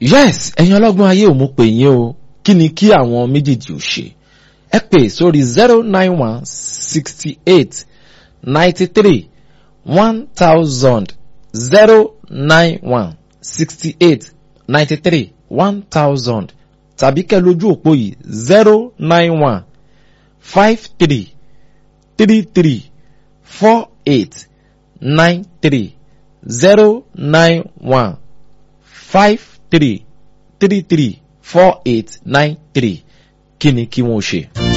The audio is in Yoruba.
yes ẹ̀yin ọlọ́gbọ́n ayé ò mú pè yín o kí ni kí àwọn méjèèjì ò ṣe ẹ pè sórí zero nine one sixty eight ninety three one thousand zero nine one sixty eight ninety three one thousand tàbí kẹ́ lójú òpó yìí zero nine one five three three three four eight nine three zero nine one five three three three four eight nine three kí ni kí wọ́n ṣe.